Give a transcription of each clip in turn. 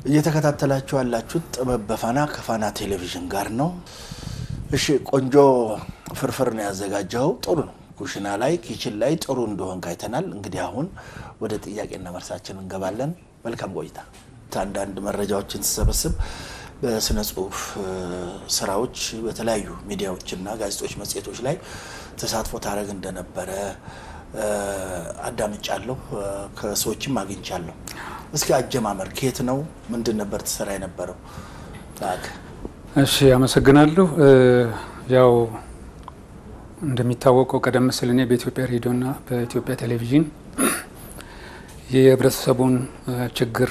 እየተከታተላችሁ ያላችሁት ጥበብ በፋና ከፋና ቴሌቪዥን ጋር ነው። እሺ ቆንጆ ፍርፍር ነው ያዘጋጀው። ጥሩ ነው። ኩሽና ላይ ኪችን ላይ ጥሩ እንደሆን ካይተናል። እንግዲህ አሁን ወደ ጥያቄና መልሳችን እንገባለን። መልካም ቆይታ። አንዳንድ መረጃዎችን ስሰበስብ በስነ ጽሁፍ ስራዎች በተለያዩ ሚዲያዎችና ጋዜጦች፣ መጽሔቶች ላይ ተሳትፎ ታደረግ እንደነበረ አዳምጫለሁ። ከሰዎችም አግኝቻለሁ። እስኪ አጀማመር ከየት ነው? ምንድን ነበር ትሰራ የነበረው? እሺ፣ አመሰግናለሁ። ያው እንደሚታወቀው ቀደም ሲል እኔ በኢትዮጵያ ሬዲዮና በኢትዮጵያ ቴሌቪዥን የህብረተሰቡን ችግር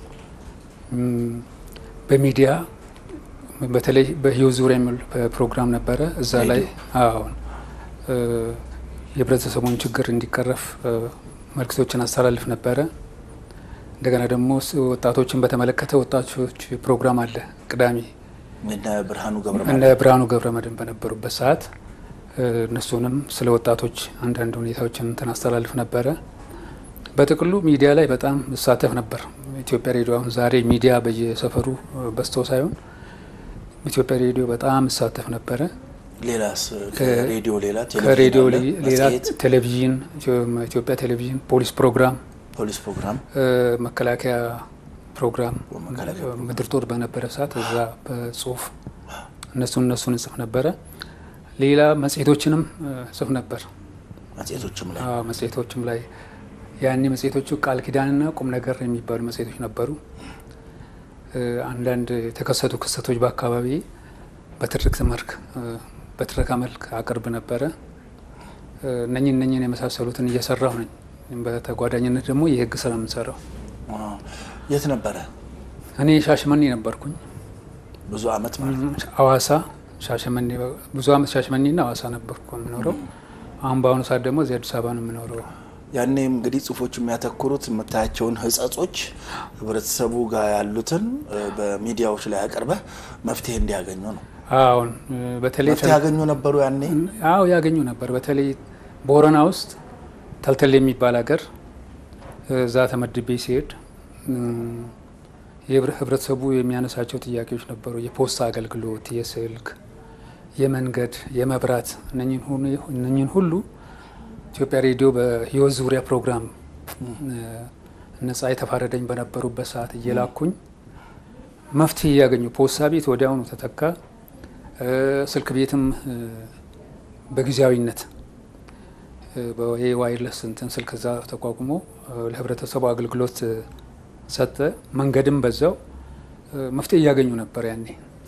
በሚዲያ በተለይ በህይወት ዙሪያ የሚል ፕሮግራም ነበረ። እዛ ላይ አሁን የህብረተሰቡን ችግር እንዲቀረፍ መልክቶችን አስተላልፍ ነበረ። እንደገና ደግሞ ወጣቶችን በተመለከተ ወጣቶች ፕሮግራም አለ ቅዳሜ እነ ብርሃኑ ገብረ እነ ብርሃኑ ገብረ መድህን በነበሩበት ሰዓት እነሱንም ስለ ወጣቶች አንዳንድ ሁኔታዎችን እንትን አስተላልፍ ነበረ። በጥቅሉ ሚዲያ ላይ በጣም እሳተፍ ነበር። ኢትዮጵያ ሬዲዮ አሁን ዛሬ ሚዲያ በየሰፈሩ በዝቶ ሳይሆን ኢትዮጵያ ሬዲዮ በጣም እሳተፍ ነበረ። ሌላስ ከሬዲዮ ሌላ ከሬዲዮ ሌላ ቴሌቪዥን፣ ኢትዮጵያ ቴሌቪዥን፣ ፖሊስ ፕሮግራም፣ ፖሊስ ፕሮግራም፣ መከላከያ ፕሮግራም ምድር ጦር በነበረ ሰዓት እዛ በጽሁፍ እነሱን እነሱን እጽፍ ነበረ። ሌላ መጽሔቶችንም ጽፍ ነበር። መጽሔቶችም ላይ መጽሔቶችም ላይ ያኔ መጽሔቶቹ ቃል ኪዳንና ቁም ነገር የሚባሉ መጽሔቶች ነበሩ። አንዳንድ የተከሰቱ ክስተቶች በአካባቢ በትርክት መልክ በትረካ መልክ አቅርብ ነበረ። እነኝን እነኝን የመሳሰሉትን እየሰራሁ ነኝ። በተጓዳኝነት ደግሞ የህግ ስራ የምንሰራው። የት ነበረ? እኔ ሻሸመኔ ነበርኩኝ ብዙ አመት ማለት አዋሳ ሻሸመኔ ብዙ አመት ሻሸመኔና አዋሳ ነበርኩ የምኖረው። አሁን በአሁኑ ሰዓት ደግሞ እዚህ አዲስ አበባ ነው የምኖረው። ያኔም እንግዲህ ጽሁፎች የሚያተኩሩት የምታያቸውን ህጸጾች ህብረተሰቡ ጋር ያሉትን በሚዲያዎች ላይ አቅርበህ መፍትሄ እንዲያገኙ ነው። አሁን በተለይ መፍትሄ ያገኙ ነበሩ ያኔ? አዎ ያገኙ ነበር። በተለይ ቦረና ውስጥ ተልተል የሚባል ሀገር እዛ ተመድቤ ሲሄድ ህብረተሰቡ የሚያነሳቸው ጥያቄዎች ነበሩ። የፖስታ አገልግሎት፣ የስልክ፣ የመንገድ፣ የመብራት እነኝን ሁሉ ኢትዮጵያ ሬዲዮ በህይወት ዙሪያ ፕሮግራም ነጻ የተፋረደኝ በነበሩበት ሰዓት እየላኩኝ መፍትሄ እያገኙ ፖስታ ቤት ወዲያውኑ ተተካ። ስልክ ቤትም በጊዜያዊነት ዋይርለስ እንትን ስልክ እዛ ተቋቁሞ ለህብረተሰቡ አገልግሎት ሰጠ። መንገድም በዛው መፍትሄ እያገኙ ነበር ያኔ።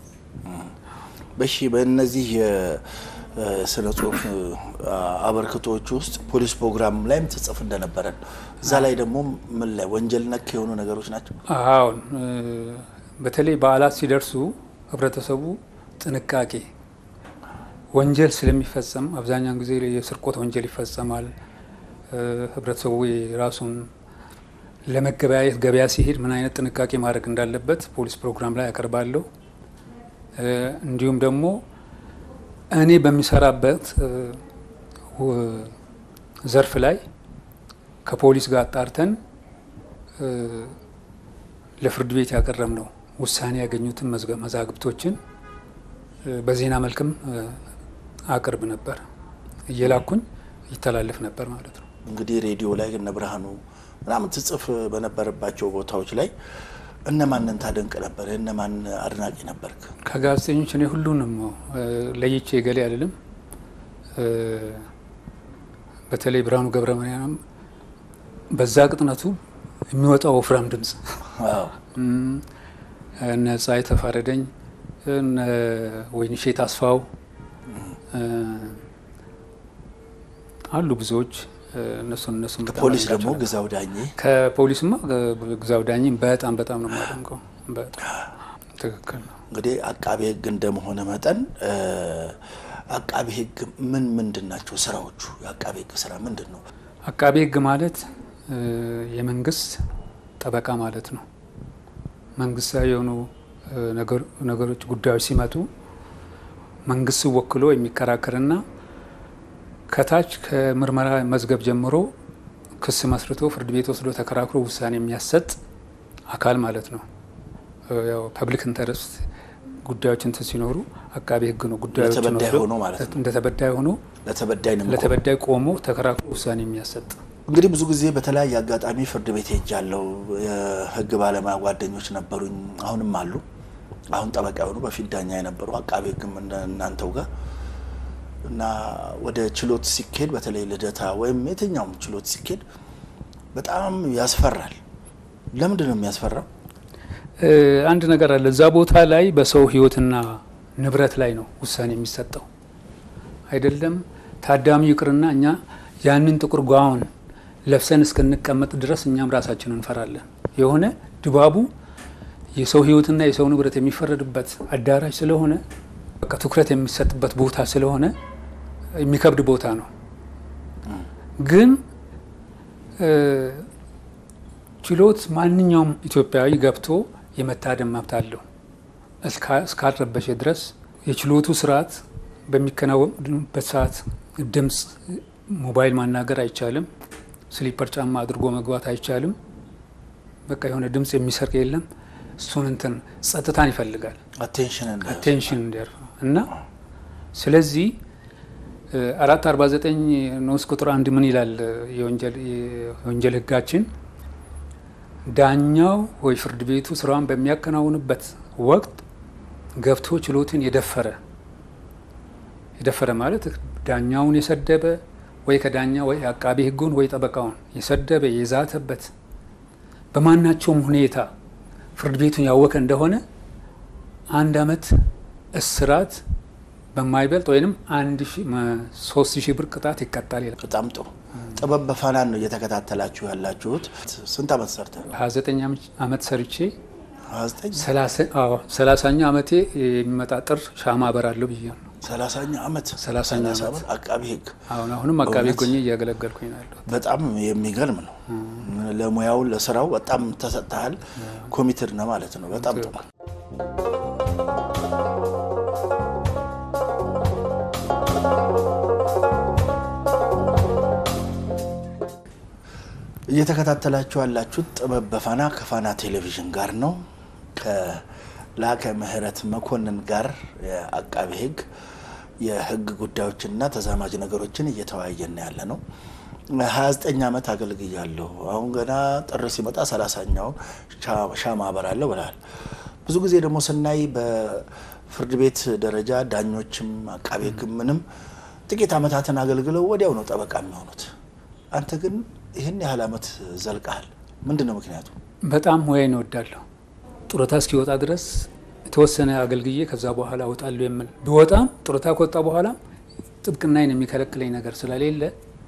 በሺ በእነዚህ የስነ ጽሁፍ አበርክቶች ውስጥ ፖሊስ ፕሮግራም ላይም ትጽፍ እንደነበረን እዛ ላይ ደግሞ ምን ላይ ወንጀል ነክ የሆኑ ነገሮች ናቸው? አሁን በተለይ በዓላት ሲደርሱ ህብረተሰቡ ጥንቃቄ ወንጀል ስለሚፈጸም አብዛኛውን ጊዜ የስርቆት ወንጀል ይፈጸማል። ህብረተሰቡ የራሱን ለመገበያየት ገበያ ሲሄድ ምን አይነት ጥንቃቄ ማድረግ እንዳለበት ፖሊስ ፕሮግራም ላይ ያቀርባለሁ። እንዲሁም ደግሞ እኔ በሚሰራበት ዘርፍ ላይ ከፖሊስ ጋር አጣርተን ለፍርድ ቤት ያቀረብነው ውሳኔ ያገኙትን መዛግብቶችን በዜና መልክም አቅርብ ነበር። እየላኩኝ ይተላለፍ ነበር ማለት ነው። እንግዲህ ሬዲዮ ላይ እነ ብርሃኑ ምናምን ትጽፍ በነበረባቸው ቦታዎች ላይ እነማንን ታደንቅ ነበር? እነማን አድናቂ ነበርክ? ከጋዜጠኞች እኔ ሁሉንም ለይቼ ገሌ አልልም። በተለይ ብርሃኑ ገብረ ማርያም በዛ ቅጥነቱ የሚወጣው ወፍራም ድምፅ እነ ፀሐይ ተፋረደኝ፣ እነ ወይንሼት አስፋው አሉ ብዙዎች እነሱን እነሱን ፖሊስ ደግሞ ግዛው ዳኜ ከፖሊስማ ግዛው ዳኜ በጣም በጣም ነው የማደንቀው። በጣም ትክክል ነው። እንግዲህ አቃቤ ሕግ እንደመሆነ መጠን አቃቤ ሕግ ምን ምንድን ናቸው ስራዎቹ? የአቃቤ ሕግ ስራ ምንድን ነው? አቃቤ ሕግ ማለት የመንግስት ጠበቃ ማለት ነው። መንግስታዊ የሆኑ ነገሮች ጉዳዮች ሲመጡ መንግስት ወክሎ የሚከራከርና ከታች ከምርመራ መዝገብ ጀምሮ ክስ መስርቶ ፍርድ ቤት ወስዶ ተከራክሮ ውሳኔ የሚያሰጥ አካል ማለት ነው። ያው ፐብሊክ ኢንተረስት ጉዳዮች እንትን ሲኖሩ አቃቤ ሕግ ነው ጉዳዮችን ለተበዳይ ወስዶ ሆኖ ማለት ነው። እንደ ተበዳይ ሆኖ ለተበዳይ ነው የሚቆመው። ለተበዳይ ቆሞ ተከራክሮ ውሳኔ የሚያሰጥ እንግዲህ ብዙ ጊዜ በተለያየ አጋጣሚ ፍርድ ቤት ሄጃለሁ። የህግ ባለሙያ ጓደኞች ነበሩኝ፣ አሁንም አሉ። አሁን ጠበቃ የሆኑ በፊት ዳኛ የነበሩ አቃቤ ህግም እንደ እናንተው ጋር እና ወደ ችሎት ሲኬድ በተለይ ልደታ ወይም የትኛውም ችሎት ሲኬድ በጣም ያስፈራል። ለምንድን ነው የሚያስፈራው? እ፣ አንድ ነገር አለ። እዛ ቦታ ላይ በሰው ህይወትና ንብረት ላይ ነው ውሳኔ የሚሰጠው አይደለም። ታዳሚው ይቅርና እኛ ያንን ጥቁር ጓውን ለብሰን እስክንቀመጥ ድረስ እኛም ራሳችን እንፈራለን። የሆነ ድባቡ የሰው ህይወትና የሰው ንብረት የሚፈረድበት አዳራሽ ስለሆነ በቃ ትኩረት የሚሰጥበት ቦታ ስለሆነ የሚከብድ ቦታ ነው። ግን እ፣ ችሎት ማንኛውም ኢትዮጵያዊ ገብቶ የመታደም መብት አለው እስካ- እስካልረበሸ ድረስ የችሎቱ ስርዓት በሚከናወንበት ሰዓት ድምፅ፣ ሞባይል ማናገር አይቻልም። ስሊፐር ጫማ አድርጎ መግባት አይቻልም። በቃ የሆነ ድምፅ የሚሰርቅ የለም። እሱን እንትን ጸጥታን ይፈልጋል አቴንሽን እንደ አቴንሽን እንዲያርፍ እና ስለዚህ አራት አርባ ዘጠኝ ንዑስ ቁጥር አንድ ምን ይላል? የወንጀል የወንጀል ህጋችን ዳኛው ወይ ፍርድ ቤቱ ስራውን በሚያከናውንበት ወቅት ገብቶ ችሎትን የደፈረ የደፈረ ማለት ዳኛውን የሰደበ ወይ ከዳኛ ወይ አቃቤ ህጉን ወይ ጠበቃውን የሰደበ የዛተበት በማናቸውም ሁኔታ ፍርድ ቤቱን ያወከ እንደሆነ አንድ አመት እስራት በማይበልጥ ወይም አንድ ሺ ሶስት ሺህ ብር ቅጣት ይቀጣል ይላል። በጣም ጥሩ። ጥበብ በፋናን ነው እየተከታተላችሁ ያላችሁት። ስንት አመት ሰርተህ? ሀያ ዘጠኝ አመት ሰርቼ ሀያ ዘጠኝ ሰላሳኛ አመቴ የሚመጣ ጥር ሻማ አበራለሁ ብዬ ነው። ሰላሳኛ አመት ሰላሳኛ ሰላሳ አመት ዓመት አቃቢ ህግ አሁን አሁንም አቃቤ በእውነት? ጎኜ እያገለገልኩኝ ነው ያለሁት። በጣም የሚገርም ነው። ለሙያው ለስራው በጣም ተሰጥተሃል። ኮሚትድ ነው ማለት ነው። በጣም ጥሩ። እየተከታተላችሁ ያላችሁት ጥበብ በፋና ከፋና ቴሌቪዥን ጋር ነው። ከላከ ምህረት መኮንን ጋር የአቃቤ ህግ የህግ ጉዳዮችንና ተዛማጅ ነገሮችን እየተወያየን ያለ ነው። 29 ዓመት አገልግያለሁ። አሁን ገና ጥር ሲመጣ ሰላሳኛውን ሻማ አበራለሁ ብለሃል። ብዙ ጊዜ ደግሞ ስናይ በፍርድ ቤት ደረጃ ዳኞችም አቃቤ ህግም ምንም ጥቂት ዓመታትን አገልግለው ወዲያው ነው ጠበቃ የሚሆኑት። አንተ ግን ይህን ያህል ዓመት ዘልቀሃል። ምንድን ነው ምክንያቱ? በጣም ሙያዬን እወዳለሁ። ጡረታ እስኪወጣ ድረስ የተወሰነ አገልግዬ ከዛ በኋላ እወጣለሁ የምል ብወጣም ጡረታ ከወጣ በኋላ ጥብቅናዬን የሚከለክለኝ ነገር ስለሌለ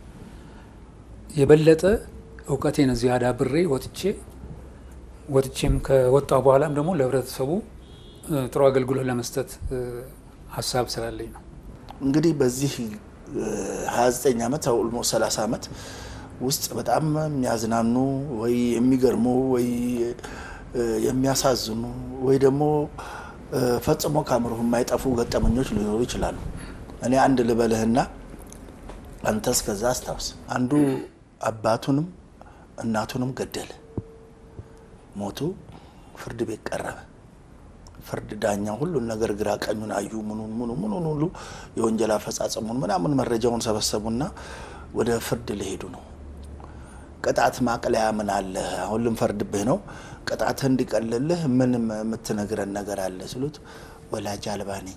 የበለጠ እውቀቴን እዚህ አዳብሬ ወጥቼ ወጥቼም ከወጣሁ በኋላም ደግሞ ለህብረተሰቡ እ፣ ጥሩ አገልግሎት ለመስጠት እ፣ ሀሳብ ስላለኝ ነው። እንግዲህ በዚህ 29 ዓመት ኦልሞስት 30 ዓመት ውስጥ በጣም የሚያዝናኑ ወይ የሚገርሙ ወይ እ፣ የሚያሳዝኑ ወይ ደግሞ እ፣ ፈጽሞ ከአእምሮህ የማይጠፉ ገጠመኞች ሊኖሩ ይችላሉ። እኔ አንድ ልበልህና አንተ እስከዛ አስታውስ። አንዱ አባቱንም እናቱንም ገደለ። ሞቱ። ፍርድ ቤት ቀረበ። ፍርድ ዳኛ ሁሉን ነገር ግራ ቀኙን አዩ። ምኑን ምኑ ምኑን ሁሉ የወንጀል አፈጻጸሙን ምናምን መረጃውን ሰበሰቡና ወደ ፍርድ ሊሄዱ ነው። ቅጣት ማቅለያ ምን አለ? አሁን ልንፈርድብህ ነው። ቅጣትህ እንዲቀልልህ ምን የምትነግረን ነገር አለ ሲሉት ወላጅ አልባ ነኝ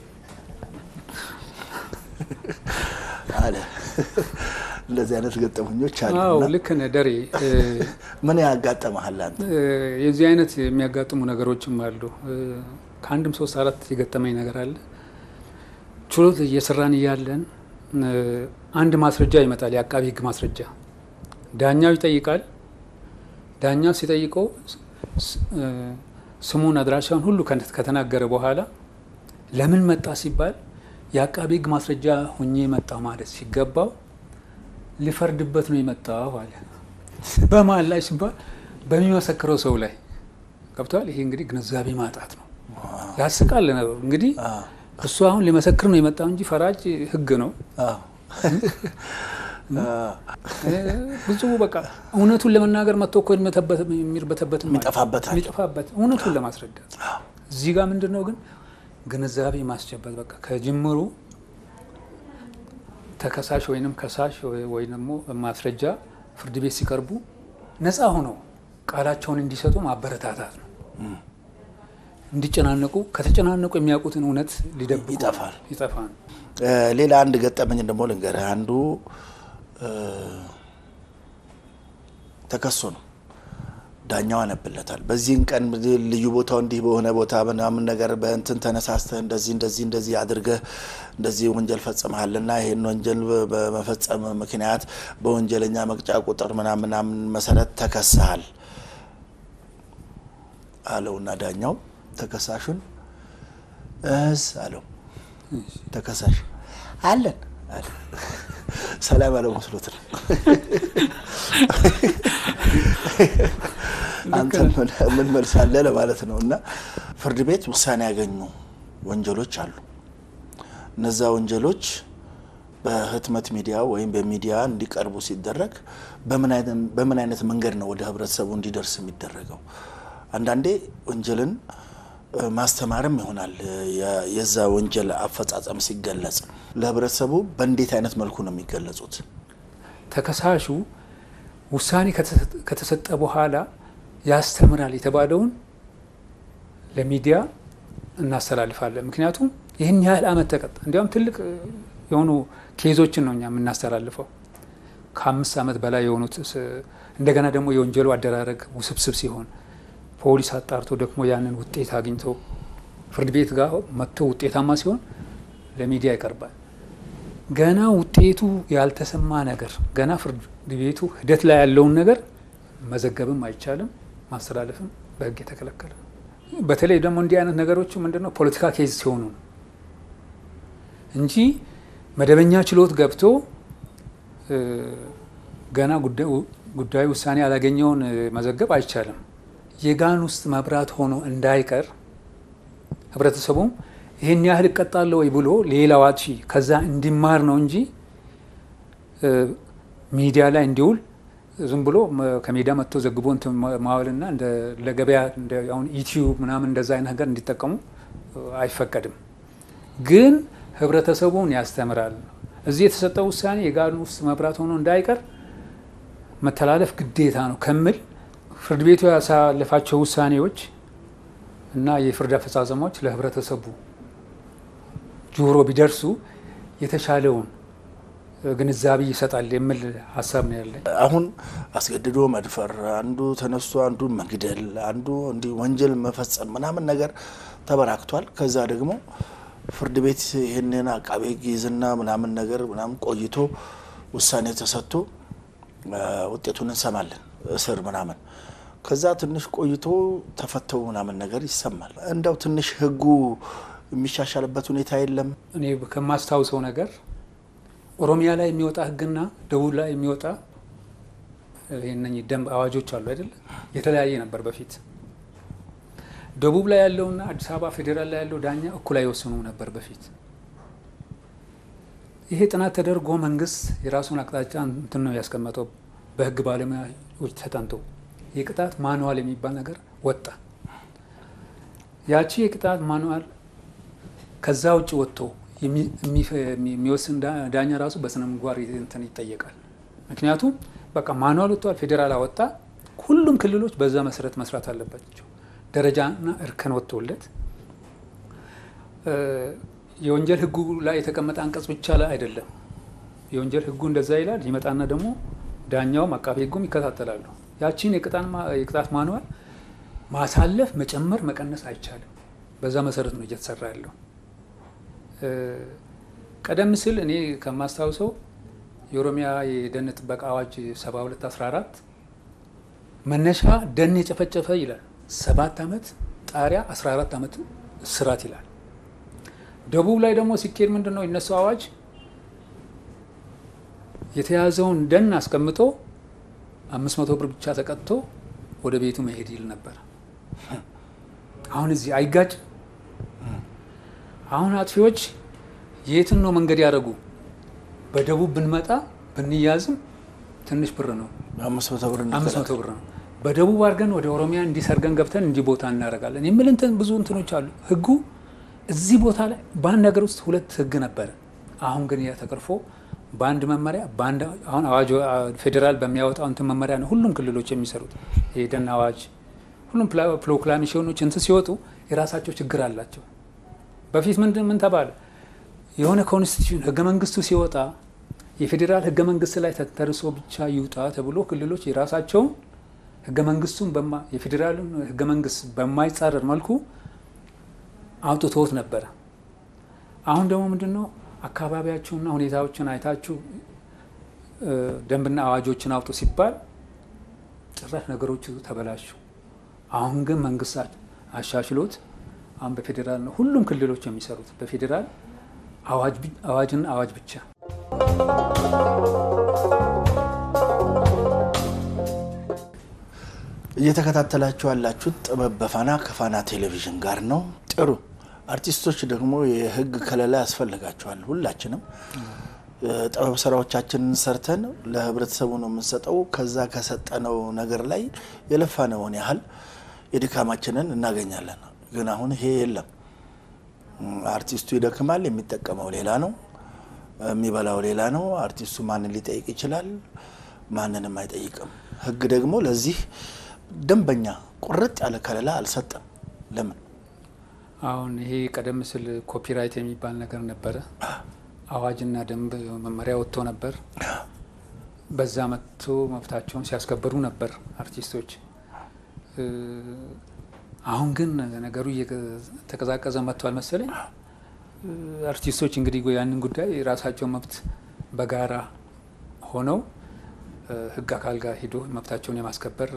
አለ። እንደዚህ አይነት ገጠመኞች አሉ። አዎ እና ልክ ነህ ደሬ። እ፣ ምን ያጋጠመሃል አንተ? እ፣ የዚህ አይነት የሚያጋጥሙ ነገሮችም አሉ። እ፣ ከአንድም ሶስት አራት የገጠመኝ ነገር አለ። ችሎት እየሰራን እያለን እ፣ አንድ ማስረጃ ይመጣል፣ የአቃቢ ሕግ ማስረጃ። ዳኛው ይጠይቃል። ዳኛው ሲጠይቀው ስ- እ፣ ስሙን አድራሻውን ሁሉ ከነ- ከተናገረ በኋላ ለምን መጣ ሲባል የአቃቢ ሕግ ማስረጃ ሁኜ መጣ ማለት ሲገባው ሊፈርድበት ነው የመጣው አለ። በማን ላይ ሲባል በሚመሰክረው ሰው ላይ ገብቷል። ይሄ እንግዲህ ግንዛቤ ማጣት ነው። ያስቃል ነገሩ። እንግዲህ እሱ አሁን ሊመሰክር ነው የመጣው እንጂ ፈራጅ ህግ ነው። አዎ። ብዙ በቃ እውነቱን ለመናገር መጥቶ እኮ የሚርበተበት የሚጠፋበት አለ። የሚጠፋበት እውነቱን ለማስረዳት እዚህ ጋር ምንድን ነው ግን ግንዛቤ ማስጨበጥ በቃ ከጅምሩ ተከሳሽ ወይንም ከሳሽ ወይ ደግሞ ማስረጃ ፍርድ ቤት ሲቀርቡ ነፃ ሆነው ቃላቸውን እንዲሰጡ ማበረታታት ነው። እንዲጨናነቁ ከተጨናነቁ የሚያውቁትን እውነት ሊደብቁ ይጠፋል ይጠፋል። ሌላ አንድ ገጠመኝ ደግሞ ልንገርህ። አንዱ ተከሶ ነው ዳኛው ያነብለታል። በዚህን ቀን ልዩ ቦታው እንዲህ በሆነ ቦታ ምናምን ነገር በእንትን ተነሳስተህ እንደዚህ እንደዚህ እንደዚህ አድርገህ እንደዚህ ወንጀል ፈጽመሃልና ይህን ወንጀል በመፈጸም ምክንያት በወንጀለኛ መቅጫ ቁጥር ምናምን ምናምን መሰረት ተከሰሃል አለውና ዳኛው ተከሳሹን እስ አለው። ተከሳሽ አለን አለ። ሰላም ያለው መስሎት ነው። አንተ ምን መልሳለህ ለማለት ነው። እና ፍርድ ቤት ውሳኔ ያገኙ ወንጀሎች አሉ። እነዛ ወንጀሎች በህትመት ሚዲያ ወይም በሚዲያ እንዲቀርቡ ሲደረግ በምን አይነት መንገድ ነው ወደ ህብረተሰቡ እንዲደርስ የሚደረገው? አንዳንዴ ወንጀልን ማስተማርም ይሆናል። የዛ ወንጀል አፈጻጸም ሲገለጽ ለህብረተሰቡ በእንዴት አይነት መልኩ ነው የሚገለጹት? ተከሳሹ ውሳኔ ከተሰጠ በኋላ ያስተምራል የተባለውን ለሚዲያ እናስተላልፋለን። ምክንያቱም ይህን ያህል አመት ተቀጣ። እንዲያውም ትልቅ የሆኑ ኬዞችን ነው እኛ የምናስተላልፈው ከአምስት አመት በላይ የሆኑት እንደገና ደግሞ የወንጀሉ አደራረግ ውስብስብ ሲሆን ፖሊስ አጣርቶ ደግሞ ያንን ውጤት አግኝቶ ፍርድ ቤት ጋር መጥቶ ውጤታማ ሲሆን ለሚዲያ ይቀርባል። ገና ውጤቱ ያልተሰማ ነገር ገና ፍርድ ቤቱ ሂደት ላይ ያለውን ነገር መዘገብም አይቻልም፣ ማስተላለፍም በህግ የተከለከለ ነው። በተለይ ደግሞ እንዲህ አይነት ነገሮቹ ምንድነው ፖለቲካ ኬዝ ሲሆኑ ነው እንጂ መደበኛ ችሎት ገብቶ ገና ጉዳዩ ውሳኔ ያላገኘውን መዘገብ አይቻልም። የጋን ውስጥ መብራት ሆኖ እንዳይቀር ህብረተሰቡም ይህን ያህል እቀጣለሁ ወይ ብሎ ሌላው አጥፊ ከዛ እንዲማር ነው እንጂ ሚዲያ ላይ እንዲውል ዝም ብሎ ከሜዳ መጥቶ ዘግቦ እንትን ማዋልና ለገበያ አሁን ዩቲዩብ ምናምን እንደዛ አይነት ነገር እንዲጠቀሙ አይፈቀድም። ግን ህብረተሰቡን ያስተምራል። እዚህ የተሰጠው ውሳኔ የጋን ውስጥ መብራት ሆኖ እንዳይቀር መተላለፍ ግዴታ ነው ከምል ፍርድ ቤቱ ያሳለፋቸው ውሳኔዎች እና የፍርድ አፈጻጸሞች ለህብረተሰቡ ጆሮ ቢደርሱ የተሻለውን ግንዛቤ ይሰጣል የሚል ሀሳብ ነው ያለኝ። አሁን አስገድዶ መድፈር፣ አንዱ ተነስቶ አንዱ መግደል፣ አንዱ እንዲህ ወንጀል መፈጸም ምናምን ነገር ተበራክቷል። ከዛ ደግሞ ፍርድ ቤት ይህንን አቃቤ ሕግ ይዝና ምናምን ነገር ምናምን ቆይቶ ውሳኔ ተሰጥቶ ውጤቱን እንሰማለን፣ እስር ምናምን ከዛ ትንሽ ቆይቶ ተፈተው ምናምን ነገር ይሰማል። እንደው ትንሽ ህጉ የሚሻሻልበት ሁኔታ የለም። እኔ ከማስታውሰው ነገር ኦሮሚያ ላይ የሚወጣ ህግና ደቡብ ላይ የሚወጣ እነኚህ ደንብ አዋጆች አሉ አይደለ? የተለያየ ነበር በፊት። ደቡብ ላይ ያለውና አዲስ አበባ ፌዴራል ላይ ያለው ዳኛ እኩል አይወስኑ ነበር በፊት። ይሄ ጥናት ተደርጎ መንግስት የራሱን አቅጣጫ እንትን ነው ያስቀመጠው በህግ ባለሙያዎች ተጠንቶ የቅጣት ማንዋል የሚባል ነገር ወጣ። ያቺ የቅጣት ማንዋል ከዛ ውጭ ወጥቶ የሚወስን ዳኛ ራሱ በስነ ምግባር እንትን ይጠየቃል። ምክንያቱም በቃ ማንዋል ወጥቷል፣ ፌዴራል አወጣ። ሁሉም ክልሎች በዛ መሰረት መስራት አለባቸው። ደረጃና እርከን ወጥቶለት የወንጀል ህጉ ላይ የተቀመጠ አንቀጽ ብቻ ላይ አይደለም። የወንጀል ህጉ እንደዛ ይላል። ይመጣና ደግሞ ዳኛውም አቃቤ ህጉም ይከታተላሉ። ያቺን የቅጣት ማንዋል ማሳለፍ፣ መጨመር፣ መቀነስ አይቻልም። በዛ መሰረት ነው እየተሰራ ያለው። ቀደም ሲል እኔ ከማስታውሰው የኦሮሚያ የደን ጥበቃ አዋጅ 7214 መነሻ ደን የጨፈጨፈ ይላል ሰባት ዓመት ጣሪያ 14 ዓመት እስራት ይላል። ደቡብ ላይ ደግሞ ሲኬድ ምንድን ነው የነሱ አዋጅ የተያዘውን ደን አስቀምጦ አምስት መቶ ብር ብቻ ተቀጥቶ ወደ ቤቱ መሄድ ይል ነበር። አሁን እዚህ አይጋጭ። አሁን አጥፊዎች የትን ነው መንገድ ያደረጉ? በደቡብ ብንመጣ ብንያዝም ትንሽ ብር ነው፣ አምስት መቶ ብር አምስት መቶ ብር ነው። በደቡብ አድርገን ወደ ኦሮሚያ እንዲሰርገን ገብተን እንዲህ ቦታ እናደርጋለን የሚል እንትን ብዙ እንትኖች አሉ። ህጉ እዚህ ቦታ ላይ በአንድ ሀገር ውስጥ ሁለት ህግ ነበረ። አሁን ግን ያ ተቀርፎ በአንድ መመሪያ በአንድ አሁን አዋጅ ፌዴራል በሚያወጣው እንትን መመሪያ ነው ሁሉም ክልሎች የሚሰሩት። የደን አዋጅ ሁሉም ፕሮክላሜሽኖች እንትን ሲወጡ የራሳቸው ችግር አላቸው። በፊት ምንድን ምን ተባለ? የሆነ ኮንስቲቱሽን ህገ መንግስቱ ሲወጣ የፌዴራል ህገ መንግስት ላይ ተንተርሶ ብቻ ይውጣ ተብሎ ክልሎች የራሳቸውን ህገ መንግስቱን የፌዴራልን ህገ መንግስት በማይጻረር መልኩ አውጥቶት ነበረ። አሁን ደግሞ ምንድን ነው አካባቢያችሁና ሁኔታዎችን አይታችሁ ደንብና አዋጆችን አውጡ ሲባል ጭራሽ ነገሮቹ ተበላሹ። አሁን ግን መንግስት አሻሽሎት አሁን በፌዴራል ነው ሁሉም ክልሎች የሚሰሩት በፌዴራል አዋጅና አዋጅ ብቻ። እየተከታተላችሁ ያላችሁት ጥበብ በፋና ከፋና ቴሌቪዥን ጋር ነው። ጥሩ አርቲስቶች ደግሞ የህግ ከለላ ያስፈልጋቸዋል። ሁላችንም ጥበብ ስራዎቻችንን ሰርተን ለህብረተሰቡ ነው የምንሰጠው። ከዛ ከሰጠነው ነገር ላይ የለፋነውን ያህል የድካማችንን እናገኛለን። ግን አሁን ይሄ የለም። አርቲስቱ ይደክማል፣ የሚጠቀመው ሌላ ነው፣ የሚበላው ሌላ ነው። አርቲስቱ ማንን ሊጠይቅ ይችላል? ማንንም አይጠይቅም። ህግ ደግሞ ለዚህ ደንበኛ ቁርጥ ያለ ከለላ አልሰጠም። ለምን? አሁን ይሄ ቀደም ሲል ኮፒራይት የሚባል ነገር ነበረ። አዋጅና ደንብ መመሪያ ወጥቶ ነበር። በዛ መጥቶ መብታቸውን ሲያስከብሩ ነበር አርቲስቶች። አሁን ግን ነገሩ እየተቀዛቀዘ መጥቷል መሰለኝ። አርቲስቶች እንግዲህ ያንን ጉዳይ የራሳቸው መብት በጋራ ሆነው ህግ አካል ጋር ሂዶ መብታቸውን የማስከበር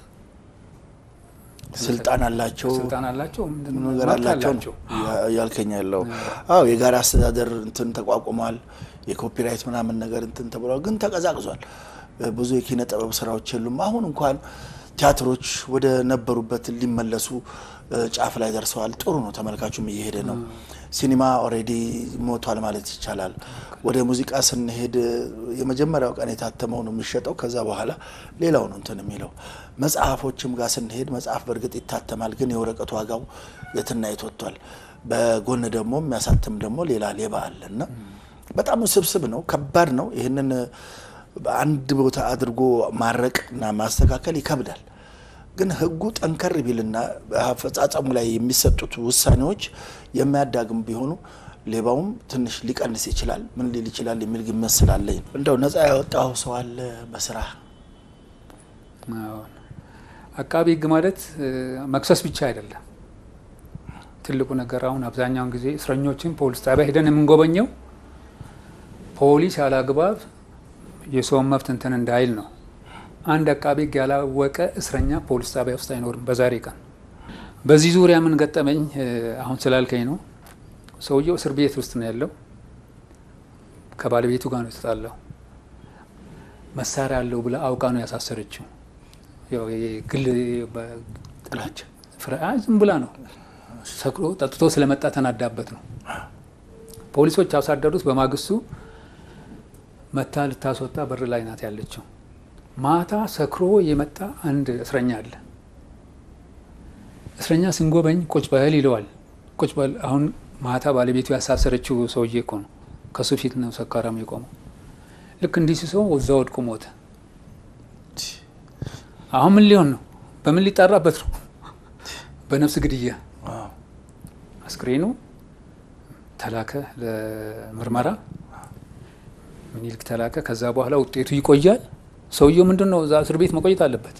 ስልጣን አላቸው ስልጣን አላቸው ነገር አላቸው ያልከኝ ያለው አዎ የጋራ አስተዳደር እንትን ተቋቁሟል። የኮፒራይት ምናምን ነገር እንትን ተብሏል፣ ግን ተቀዛቅዟል። ብዙ የኪነ ጥበብ ስራዎች የሉም። አሁን እንኳን ቲያትሮች ወደ ነበሩበት ሊመለሱ ጫፍ ላይ ደርሰዋል። ጥሩ ነው፣ ተመልካቹም እየሄደ ነው። ሲኒማ ኦልሬዲ ሞቷል ማለት ይቻላል። ወደ ሙዚቃ ስንሄድ የመጀመሪያው ቀን የታተመው ነው የሚሸጠው። ከዛ በኋላ ሌላው ነው እንትን የሚለው። መጽሐፎችም ጋር ስንሄድ መጽሐፍ በእርግጥ ይታተማል፣ ግን የወረቀቱ ዋጋው የትና የት ወጥቷል። በጎን ደግሞ የሚያሳትም ደግሞ ሌላ ሌባ አለ እና በጣም ውስብስብ ነው፣ ከባድ ነው። ይህንን በአንድ ቦታ አድርጎ ማረቅ እና ማስተካከል ይከብዳል። ግን ህጉ ጠንከር ቢልና አፈጻጸሙ ላይ የሚሰጡት ውሳኔዎች የሚያዳግም ቢሆኑ ሌባውም ትንሽ ሊቀንስ ይችላል። ምን ሊል ይችላል የሚል ግምት ስላለኝ እንደው ነፃ ያወጣው ሰው አለ በስራ አቃቢ ህግ ማለት መክሰስ ብቻ አይደለም። ትልቁ ነገር አሁን አብዛኛውን ጊዜ እስረኞችን ፖሊስ ጣቢያ ሄደን የምንጎበኘው ፖሊስ ያላግባብ የሰውን መብት እንትን እንዳይል ነው። አንድ አቃቤ ህግ ያላወቀ እስረኛ ፖሊስ ጣቢያ ውስጥ አይኖርም። በዛሬ ቀን በዚህ ዙሪያ ምን ገጠመኝ አሁን ስላልከኝ ነው። ሰውየው እስር ቤት ውስጥ ነው ያለው። ከባለቤቱ ጋር ነው የተጣላው። መሳሪያ አለው ብላ አውቃ ነው ያሳሰረችው። ግል ጥላቻ ዝም ብላ ነው ሰክሮ ጠጥቶ ስለመጣ ተናዳበት ነው። ፖሊሶች አሳደሩት። በማግስቱ መታ ልታስወጣ በር ላይ ናት ያለችው። ማታ ሰክሮ የመጣ አንድ እስረኛ አለ። እስረኛ ስንጎበኝ ቁጭ በል ይለዋል። ቁጭ በል አሁን ማታ ባለቤቱ ያሳሰረችው ሰውዬ እኮ ነው። ከሱ ፊት ነው ሰካራም የቆመው። ልክ እንዲህ ሲሰው እዛ ወድቆ ሞተ። አሁን ምን ሊሆን ነው? በምን ሊጣራበት ነው? በነፍስ ግድያ። አስክሬኑ ተላከ ለምርመራ ምኒልክ ተላከ። ከዛ በኋላ ውጤቱ ይቆያል። ሰውየው ምንድን ነው እዛ እስር ቤት መቆየት አለበት።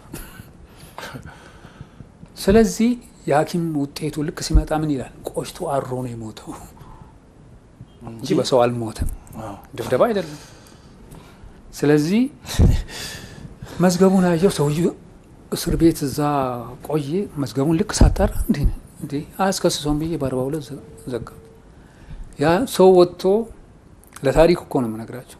ስለዚህ የሐኪም ውጤቱ ልክ ሲመጣ ምን ይላል? ቆሽቶ አሮ ነው የሞተው እንጂ በሰው አልሞተም። ድብደባ አይደለም። ስለዚህ መዝገቡን አየው። ሰውዬው እስር ቤት እዛ ቆየ። መዝገቡን ልክ ሳጣራ እንዴ እንዴ አያስከስሰውም ብዬ በአርባ ሁለት ዘጋ። ያ ሰው ወጥቶ ለታሪክ እኮ ነው የምነግራቸው።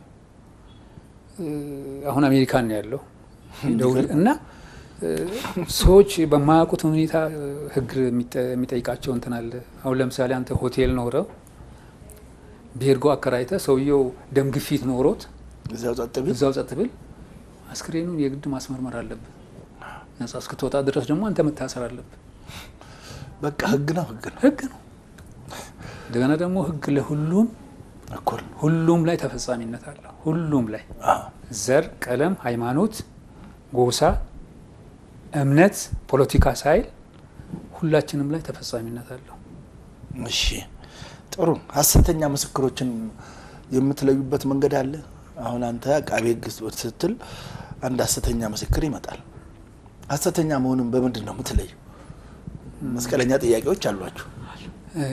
አሁን አሜሪካን ነው ያለው እና ሰዎች በማያውቁት ሁኔታ ሕግ የሚጠይቃቸው እንትን አለ። አሁን ለምሳሌ አንተ ሆቴል ኖረው ቤርጎ አከራይተ ሰውየው ደም ግፊት ኖሮት እዚያው ጸጥ ቢል እዛው ጸጥ ብል አስክሬኑን የግድ ማስመርመር አለብህ። ነጻ እስክትወጣ ድረስ ደግሞ አንተ መታሰር አለብህ። በቃ ህግ ነው ህግ ነው ህግ ነው። እንደገና ደግሞ ህግ ለሁሉም እኩል ሁሉም ላይ ተፈጻሚነት አለው። ሁሉም ላይ አዎ። ዘር፣ ቀለም፣ ሃይማኖት፣ ጎሳ፣ እምነት፣ ፖለቲካ ሳይል ሁላችንም ላይ ተፈጻሚነት አለው። እሺ ጥሩ። ሀሰተኛ ምስክሮችን የምትለዩበት መንገድ አለ? አሁን አንተ አቃቤ ህግ ስትል አንድ ሀሰተኛ ምስክር ይመጣል። ሀሰተኛ መሆኑን በምንድን ነው የምትለዩ? መስቀለኛ ጥያቄዎች አሏችሁ። እ፣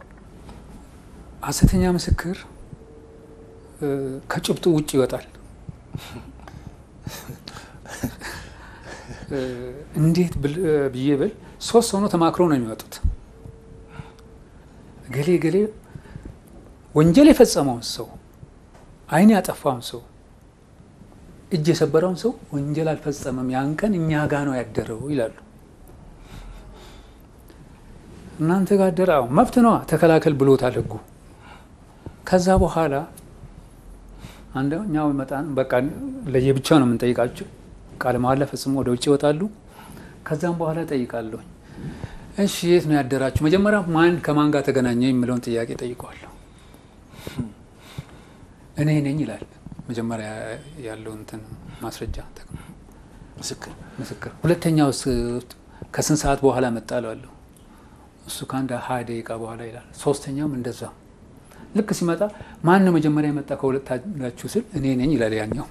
ሀሰተኛ ምስክር እ፣ ከጭብጡ ውጭ ይወጣል። እ፣ እንዴት ብል- እ፣ ብዬ ብል ሶስት ሆኖ ተማክሮ ነው የሚወጡት። ገሌ ገሌ ወንጀል የፈጸመውን ሰው ዓይን ያጠፋውን ሰው እጅ የሰበረውን ሰው ወንጀል አልፈጸመም፣ ያን ቀን እኛ ጋ ነው ያደረው ይላሉ። እናንተ ጋር አደረ? አዎ መብት ነዋ፣ ተከላከል ብሎታል ህጉ። ከዛ በኋላ አንደኛው መጣን በቃ ለየብቻ ነው የምንጠይቃቸው። ቃለ መሃላ ፈጽሞ ወደ ውጭ ይወጣሉ። ከዛም በኋላ ጠይቃለሁ፣ እሺ የት ነው ያደራችሁ? መጀመሪያ ማን ከማን ጋር ተገናኘ የሚለውን ጥያቄ ጠይቀዋለሁ። እኔ ነኝ ይላል። መጀመሪያ ያለው እንትን ማስረጃ ጠቅሞ ምስክር ምስክር። ሁለተኛው ከስንት ሰዓት በኋላ መጣ እለዋለሁ። እሱ ከአንድ ሀያ ደቂቃ በኋላ ይላል። ሶስተኛውም እንደዛ። ልክ ሲመጣ ማን ነው መጀመሪያ የመጣ ከሁለታችሁ ስል እኔ ነኝ ይላል ያኛው።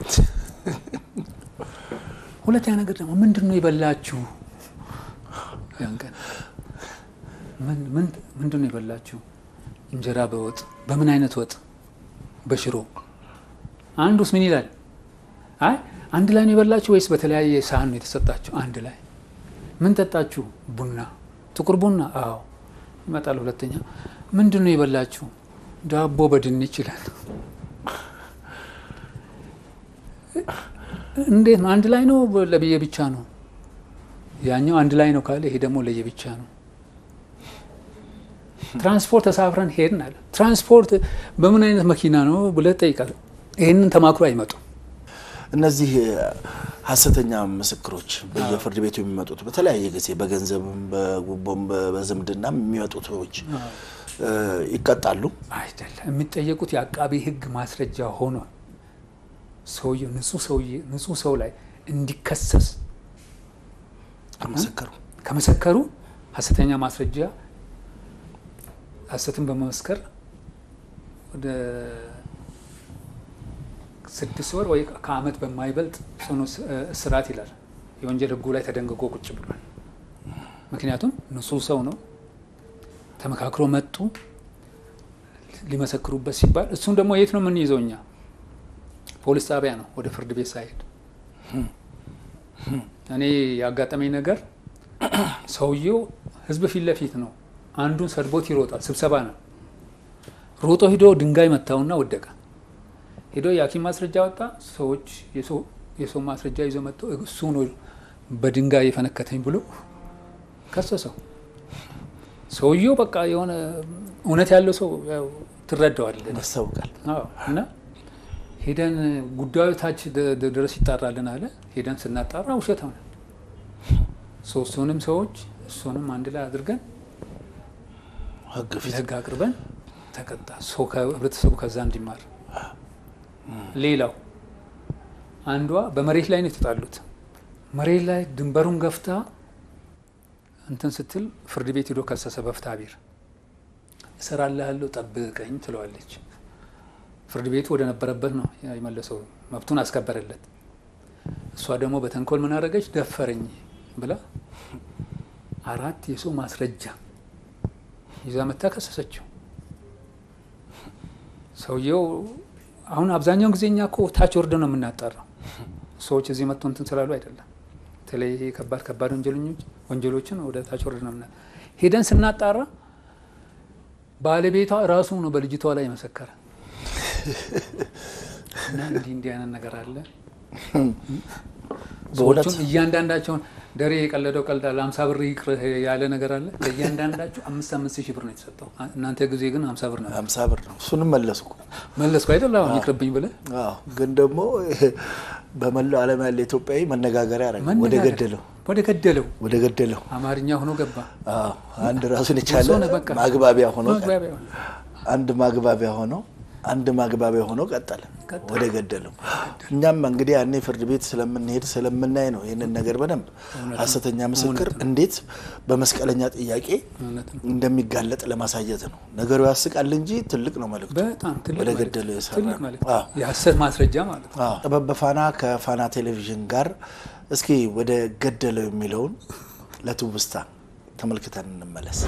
ሁለተኛ ነገር ደግሞ ምንድን ነው የበላችሁ ያን ቀን ምን- ምን- ምንድን ነው የበላችሁ? እንጀራ በወጥ በምን አይነት ወጥ? በሽሮ። አንዱስ ምን ይላል? አይ አንድ ላይ ነው የበላችሁ ወይስ በተለያየ ሳህን ነው የተሰጣችሁ? አንድ ላይ። ምን ጠጣችሁ? ቡና፣ ጥቁር ቡና። አዎ ይመጣል። ሁለተኛ ምንድን ነው የበላችሁ? ዳቦ በድንች ይላል። እንዴት ነው? አንድ ላይ ነው ለብዬ ብቻ ነው? ያኛው አንድ ላይ ነው ካለ ይሄ ደግሞ ለየብቻ ነው። ትራንስፖርት ተሳፍረን ሄድን አለ። ትራንስፖርት በምን አይነት መኪና ነው ብለህ ጠይቃለህ። ይህንን ተማክሮ አይመጡም። እነዚህ ሀሰተኛ ምስክሮች በየፍርድ ቤቱ የሚመጡት በተለያየ ጊዜ በገንዘብም በጉቦም በዝምድናም የሚመጡት ሰዎች እ፣ ይቀጣሉ። አይደለም የሚጠየቁት የአቃቢ ሕግ ማስረጃ ሆኖ ሰውየው ንጹህ ሰውዬ ንጹህ ሰው ላይ እንዲከሰስ ከመሰከሩ ከመሰከሩ ሀሰተኛ ማስረጃ ሀሰትን በመመስከር ወደ ስድስት ወር ወይ ከዓመት በማይበልጥ ጽኑ እስራት ይላል የወንጀል ሕጉ ላይ ተደንግጎ ቁጭ ብሏል። ምክንያቱም ንጹህ ሰው ነው። ተመካክሮ መጡ ሊመሰክሩበት ሲባል እሱም ደግሞ የት ነው የምንይዘው እኛ? ፖሊስ ጣቢያ ነው፣ ወደ ፍርድ ቤት ሳይሄድ። እኔ ያጋጠመኝ ነገር ሰውየው ህዝብ ፊት ለፊት ነው። አንዱን ሰድቦት ይሮጣል። ስብሰባ ነው። ሮጦ ሂዶ ድንጋይ መታውና ወደቀ። ሄዶ የሐኪም ማስረጃ ወጣ። ሰዎች የሰው ማስረጃ ይዞ መጥቶ እሱ ነው በድንጋይ የፈነከተኝ ብሎ ከሰሰው። ሰውየው በቃ የሆነ እውነት ያለው ሰው ያው ትረዳዋለህ። ያስታውቃል። አዎ እና ሄደን ጉዳዩ ታች ደ- ደ- ድረስ ይጣራልን አለ። ሄደን ስናጣራ ውሸት ሆነ። ሶስቱንም ሰዎች እሱንም አንድ ላይ አድርገን ህግ ፊት ለህግ አቅርበን ተቀጣ። ሰው ከህብረተሰቡ ከዛ እንዲማር። ሌላው አንዷ በመሬት ላይ ነው የተጣሉት። መሬት ላይ ድንበሩን ገፍታ እንትን ስትል ፍርድ ቤት ሄዶ ከሰሰ። በፍትሐ ብሔር እሰራልሃለሁ ጠብቀኝ ትለዋለች። ፍርድ ቤቱ ወደ ነበረበት ነው የመለሰው፣ መብቱን አስከበረለት። እሷ ደግሞ በተንኮል ምን አደረገች? ደፈረኝ ብላ አራት የሰው ማስረጃ ይዛ መታ ከሰሰችው። ሰውየው አሁን አብዛኛውን ጊዜ እኛ እኮ ታች ወርደ ነው የምናጣራው። ሰዎች እዚህ መጥቶ እንትን ስላሉ አይደለም። በተለይ ይሄ ከባድ ከባድ ወንጀለኞች ወንጀሎችን ወደ ታች ወርደ ነው ምና ሄደን ስናጣራ ባለቤቷ ራሱ ነው በልጅቷ ላይ የመሰከረ እና እንዲህ እንዲህ አይነት ነገር አለ። ሰዎቹን እያንዳንዳቸውን ደሬ የቀለደው ቀልዳለ አምሳ ብር ይቅርህ ያለ ነገር አለ። ለእያንዳንዳችሁ አምስት አምስት ሺህ ብር ነው የተሰጠው። እናንተ ጊዜ ግን ሀምሳ ብር ነው ሀምሳ ብር ነው። እሱንም መለስኩ መለስኩ አይደል? አሁን ይቅርብኝ ብለህ አዎ። ግን ደግሞ በመላው ዓለም ያለ ኢትዮጵያዊ መነጋገሪያ ያደረገ ወደ መነጋገር። ገደለው ወደ ገደለው ወደ ገደለው አማርኛ ሆኖ ገባ። አዎ። አንድ ራሱን የቻለ ሆነ በቃ። ማግባቢያ ሆኖ መግባቢያ ሆነ። አንድ ማግባቢያ ሆኖ አንድ ማግባቢያ ሆኖ ቀጠለ ወደ ገደለው። እኛም እንግዲህ ያኔ ፍርድ ቤት ስለምንሄድ ስለምናይ ነው ይህንን ነገር በደንብ ሐሰተኛ ምስክር እንዴት በመስቀለኛ ጥያቄ እውነት ነው። እንደሚጋለጥ ለማሳየት ነው። ነገሩ ያስቃል እንጂ ትልቅ ነው መልዕክቱ። በጣም ትልቅ ወደ መልዕክት። ገደለው የሰራ ትልቅ ነው። መልዕክት። አዎ። የሀሰት ማስረጃ ማለት ነው። አዎ። ጥበብ በፋና ከፋና ቴሌቪዥን ጋር እስኪ ወደ ገደለው የሚለውን ለትውስታ ተመልክተን እንመለስ።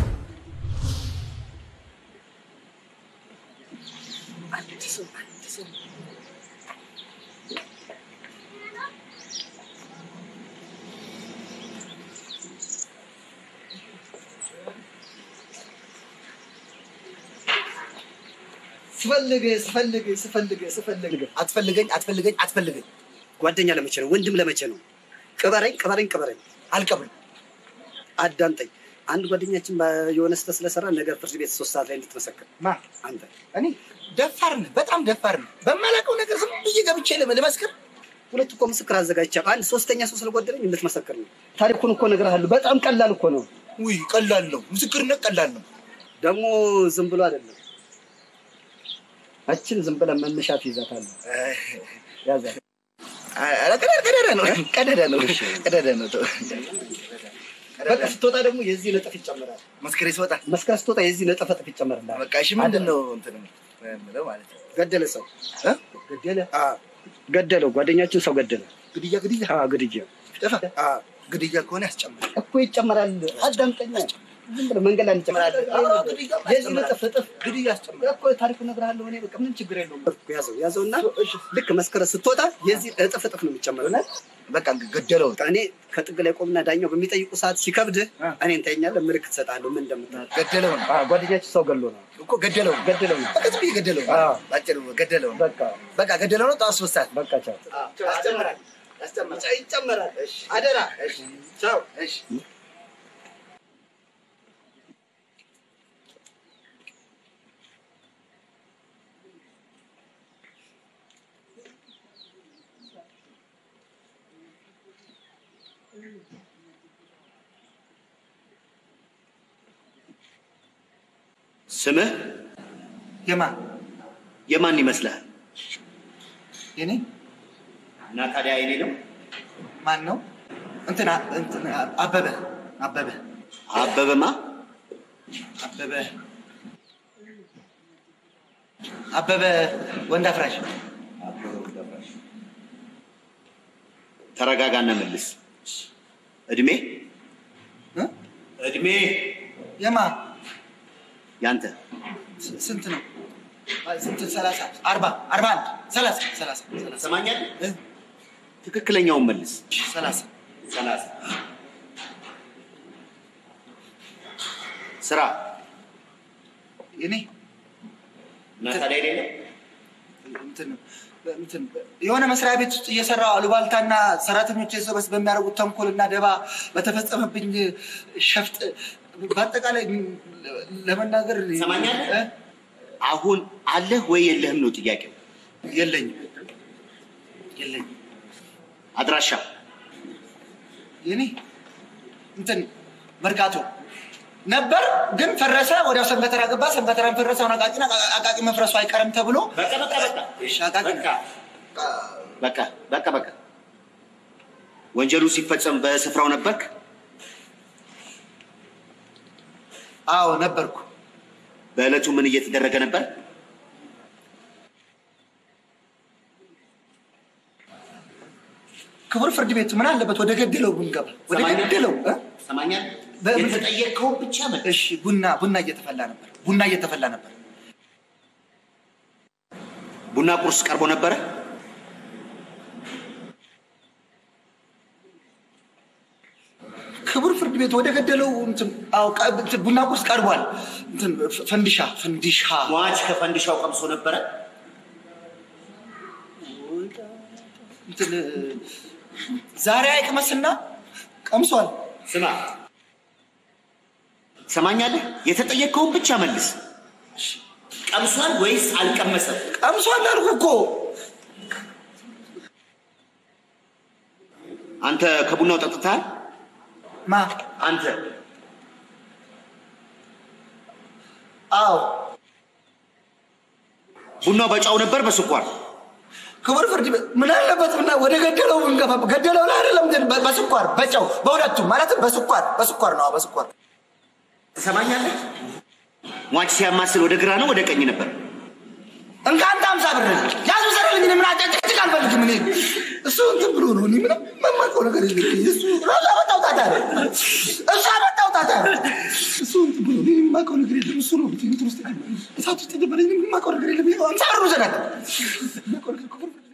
ስፈልግ ስፈልግ ስፈልግ ስፈልግ አትፈልገኝ አትፈልገኝ አትፈልገኝ። ጓደኛ ለመቼ ነው? ወንድም ለመቼ ነው? ቅበረኝ ቅበረኝ ቅበረኝ። አልቀብርም። አዳምጠኝ። አንድ ጓደኛችን በ- የሆነ ስህተት ስለሰራ ነገር ፍርድ ቤት ሶስት ሰዓት ላይ እንድትመሰክር ማ አንተ እኔ ደፋር ነህ፣ በጣም ደፋር ነህ። በማላውቀው ነገር ዝም ብዬ ገብቼ ልም- ልመስክር። ሁለት እኮ ምስክር አዘጋጅቻለሁ። አንድ ሶስተኛ ሰው ስለጎደለኝ እንድትመሰክር ነው። ታሪኩን እኮ እነግርሃለሁ። በጣም ቀላል እኮ ነው። ውይ ቀላል ነው፣ ምስክርነት ቀላል ነው። ደግሞ ዝም ብሎ አይደለም። አችን ዝም ብለህ መነሻ ትይዛታለህ። ያዛት። ኧረ ቀዳዳ ቀዳዳ ነው፣ ቀዳዳ ነው፣ ቀዳዳ ነው። ተው። በቃ ስትወጣ ደግሞ የዚህ ነጥፍ ይጨመራል። መስከሬ ስወጣ መስከረ ስትወጣ የዚህ ነጥፍ እጥፍ ይጨመርልሃል። በቃ እሺ፣ ምንድን ነው እንትን የምለው ማለት ነው? ገደለ ሰው እ? ገደለ አ ገደለው። ጓደኛችን ሰው ገደለ። ግድያ ግድያ አዎ ግድያ ጠፋ። አ ግድያ ከሆነ ያስጨምራል። እኮ ይጨመራል። አዳምጠኛ። ዝም ብለህ መንገድ ላይ እንጨምራለን። አዎ፣ ግድያ የዚህ ነጥፍ እጥፍ ግድያ ያስጨምራል። እኮ ታሪኩን እነግርሃለሁ። እኔ በቃ ምንም ችግር የለውም። ያዘው ያዘው እና ልክ መስከረ ስትወጣ የዚህ እጥፍ እጥፍ ነው የሚጨመረው። በቃ ገደለው። እኔ ከጥግ ላይ ቆምና ዳኛው በሚጠይቁ ሰዓት ሲከብድህ እኔ እንተኛለህ፣ ምልክት እሰጥሃለሁ ምን እንደምታደርግ። ገደለው ነው ጓደኛችን ሰው ገሎ ነው እኮ ገደለው ነው ገደለው ነው። በቃ ዝም ብዬ ገደለው ነው። አዎ። ባጭሩ ገደለው ነው። በቃ በቃ ገደለው ነው። ጠዋት ሶስት ሰዓት በቃ ቻው። ያስጨምራል ያስጨምራል ይጨመራል። እሺ። አደራ እሺ ቻው እሺ ስምህ የማን የማን ይመስልሃል? የኔ እና ታዲያ የኔ ነው። ማን ነው? እንትና እንትና አበበ አበበ አበበማ አበበ አበበ ወንድ አፍራሽ ተረጋጋና መልስ። እድሜ እ? እድሜ የማ ያንተ ስ- ስንት ነው? አይ፣ ስንት ሰላሳ አርባ አርባ አንድ ሰላሳ ሰላሳ ሰላሳ ሰማኛል። እ? ትክክለኛውን መልስ። ሰላሳ ሰላሳ ስራ የኔ እና ታዲያ የኔ ነው። እንትን እንትን የሆነ መስሪያ ቤት ውስጥ እየሰራው አሉባልታና ሰራተኞች ሰበስ በሚያደርጉት ተንኮልና ደባ በተፈጸመብኝ ሸፍጥ በአጠቃላይ ለመናገር ሰማኛለህ? እ? አሁን አለህ ወይ የለህም ነው ጥያቄው። የለኝም የለኝም አድራሻ የኔ እንትን መርካቶ ነበር ግን ፈረሰ። ወዲያው ሰንበተራ ገባ። ሰንበተራን ፈረሰ። አሁን አቃቂን አቃቂ መፍረሱ አይቀርም ተብሎ በቃ በቃ በቃ እሺ፣ አቃቂ በቃ በቃ በቃ በቃ ወንጀሉ ሲፈጸም በስፍራው ነበርክ? አዎ ነበርኩ። በዕለቱ ምን እየተደረገ ነበር? ክቡር ፍርድ ቤት ምን አለበት ወደ ገደለው ብንገባ? ወደ ሰማኛል? ገደለው እ? ሰማኛል? በምን- የተጠየቅከውን ብቻ መልስ። እሺ ቡና ቡና እየተፈላ ነበር። ቡና እየተፈላ ነበር። ቡና ቁርስ ቀርቦ ነበረ? ክቡር ፍርድ ቤት ወደ ገደለው እንትን አዎ ቀ- እንትን ቡና ቁርስ ቀርቧል። እንትን ፈ- ፈንዲሻ ፈንዲሻ ሟች ከፈንዲሻው ቀምሶ ነበረ? እንትን ዛሬ አይቅመስና ቀምሷል። ስማ፣ ሰማኛለህ? የተጠየቅከውን ብቻ መልስ። ቀምሷል ወይስ አልቀመሰም? ቀምሷል አልኩ እኮ። አንተ ከቡናው ጠጥተሃል? ማ? አንተ አዎ ቡናው በጫው ነበር በስኳር? ክቡር ፍርድ ቤት ምን አለበት ብና ወደ ገደለው ብንገባ ገደለው ላይ አይደለም ግን በ- በስኳር በጨው በሁለቱም ማለትም በስኳር በስኳር ነው አዎ፣ በስኳር ትሰማኛለህ? ሟች ሲያማስል ወደ ግራ ነው ወደ ቀኝ ነበር? እንካ አንተ አምሳ ብር ያዙ ሰረልኝ ምን አጫጭጭቅ አልፈልግም እኔ እሱ እንትን ብሎ ነው እኔ ምንም የማውቀው ነገር የለም እሱ ራሱ አመጣው ጣጣ ነው እሱ አመጣው ጣጣ ነው እሱ እንትን ብሎ እኔ የማውቀው ነገር የለም እሱ ነው እንትን ውስጥ የገባኝ እሳት ውስጥ የገባኝ እኔ የማውቀው ነገር የለም ይኸው አምሳ ብር ውሰዳት የማውቀው ነገር ክቡር ፍርድ ቤት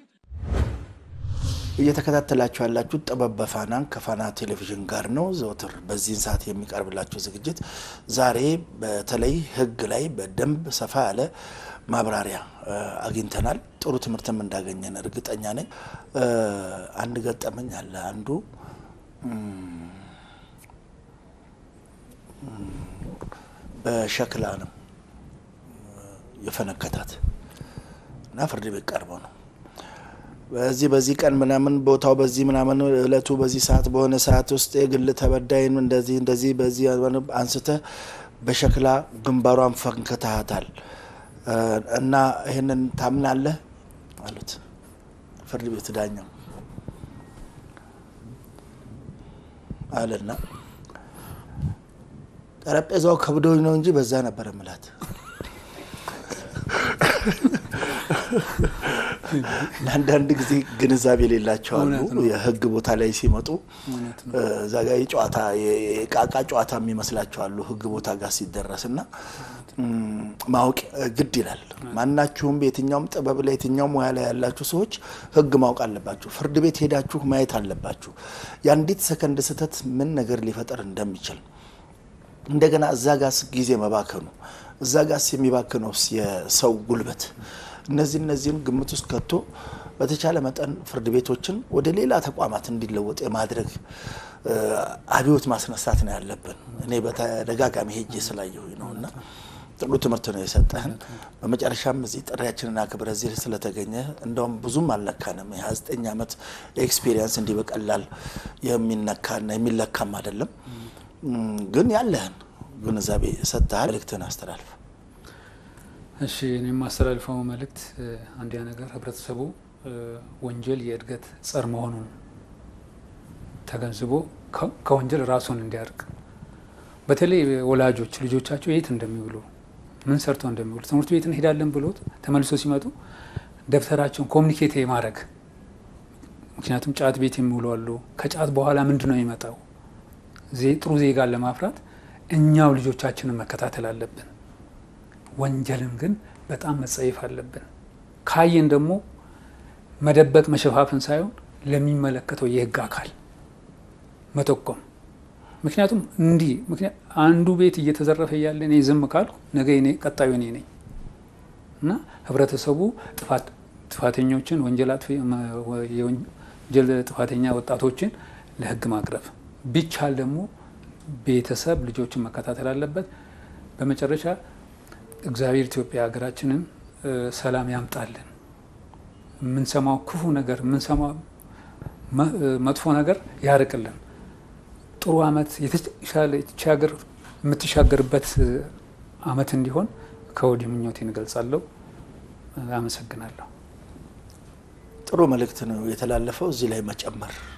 እየተከታተላችሁ ያላችሁ ጥበብ በፋናን ከፋና ቴሌቪዥን ጋር ነው። ዘወትር በዚህን ሰዓት የሚቀርብላችሁ ዝግጅት ዛሬ በተለይ ሕግ ላይ በደንብ ሰፋ ያለ ማብራሪያ እ፣ አግኝተናል። ጥሩ ትምህርትም እንዳገኘን እርግጠኛ ነኝ። እ፣ አንድ ገጠመኝ አለ። አንዱ እም፣ እም፣ በሸክላ ነው የፈነከታት እና ፍርድ ቤት ቀርበው ነው በዚህ በዚህ ቀን ምናምን ቦታው በዚህ ምናምን እለቱ በዚህ ሰዓት በሆነ ሰዓት ውስጥ የግል ተበዳይን እንደዚህ እንደዚህ በዚህ አንስተ በሸክላ ግንባሯን ፈንክተሃታል እ፣ እና ይህንን ታምናለህ አሉት ፍርድ ቤት ዳኛው አለና ጠረጴዛው ከብዶኝ ነው እንጂ በዛ ነበረ ምላት ለአንዳንድ ጊዜ ግንዛቤ የሌላቸው አሉ። እውነት ነው። የህግ ቦታ ላይ ሲመጡ እውነት ነው። እ፣ እዛ ጋ የጨዋታ የቃቃ ጨዋታ የሚመስላቸው አሉ። ህግ ቦታ ጋር ሲደረስ እና እም፣ ማወቅ እ፣ ግድ ይላል። ማናችሁም በየትኛውም ጥበብ ላይ የትኛውም ሙያ ላይ ያላችሁ ሰዎች ህግ ማወቅ አለባችሁ። ፍርድ ቤት ሄዳችሁ ማየት አለባችሁ። የአንዲት ሰከንድ ስህተት ምን ነገር ሊፈጠር እንደሚችል እንደገና እዛ ጋስ ጊዜ መባከኑ እዛ ጋስ የሚባክነው የሰው ጉልበት እነዚህ እነዚህን ግምት ውስጥ ከቶ በተቻለ መጠን ፍርድ ቤቶችን ወደ ሌላ ተቋማት እንዲለወጥ የማድረግ እ፣ አብዮት ማስነሳት ነው ያለብን። እኔ በተደጋጋሚ ሄጄ ስላየሁኝ ነው እና ጥሩ ትምህርት ነው የሰጠህን። በመጨረሻም እዚህ ጥሪያችንን አክብረህ እዚህ ስለተገኘ እንደውም ብዙም አልነካንም። የ29 ዓመት ኤክስፒሪየንስ እንዲህ በቀላል የሚነካና የሚለካም አይደለም። እም፣ ግን ያለህን ግንዛቤ ሰጥተሃል። መልእክትህን አስተላልፍ። እሺ እኔ የማስተላልፈው መልእክት እ፣ አንደኛ ነገር ህብረተሰቡ እ፣ ወንጀል የእድገት ጸር መሆኑን ተገንዝቦ ከ- ከወንጀል ራሱን እንዲያርቅ በተለይ ወላጆች ልጆቻቸው የት እንደሚውሉ ምን ሰርተው እንደሚውሉ ትምህርት ቤት እንሄዳለን ብሎት ተመልሶ ሲመጡ ደብተራቸውን ኮሚኒኬት የማድረግ ምክንያቱም ጫት ቤት የሚውሉ አሉ። ከጫት በኋላ ምንድን ነው የሚመጣው? ዜ- ጥሩ ዜጋን ለማፍራት እኛው ልጆቻችንን መከታተል አለብን። ወንጀልን ግን በጣም መጸየፍ አለብን። ካየን ደግሞ መደበቅ መሸፋፍን ሳይሆን ለሚመለከተው የህግ አካል መጠቆም። ምክንያቱም እንዲህ ምክንያት አንዱ ቤት እየተዘረፈ እያለ እኔ ዝም ካልኩ ነገ እኔ ቀጣዩ እኔ ነኝ እና ህብረተሰቡ ጥፋት ጥፋተኞችን ወንጀል አጥፊ የወንጀል ጥፋተኛ ወጣቶችን ለህግ ማቅረብ ቢቻል ደግሞ ቤተሰብ ልጆችን መከታተል አለበት። በመጨረሻ እግዚአብሔር ኢትዮጵያ ሀገራችንን እ፣ ሰላም ያምጣልን። የምንሰማው ክፉ ነገር የምንሰማው መ- እ፣ መጥፎ ነገር ያርቅልን። ጥሩ አመት የተሻለ ይህች ሀገር የምትሻገርበት እ፣ አመት እንዲሆን ከወዲሁ ምኞቴን እገልጻለሁ። እ፣ አመሰግናለሁ። ጥሩ መልእክት ነው የተላለፈው። እዚህ ላይ መጨመር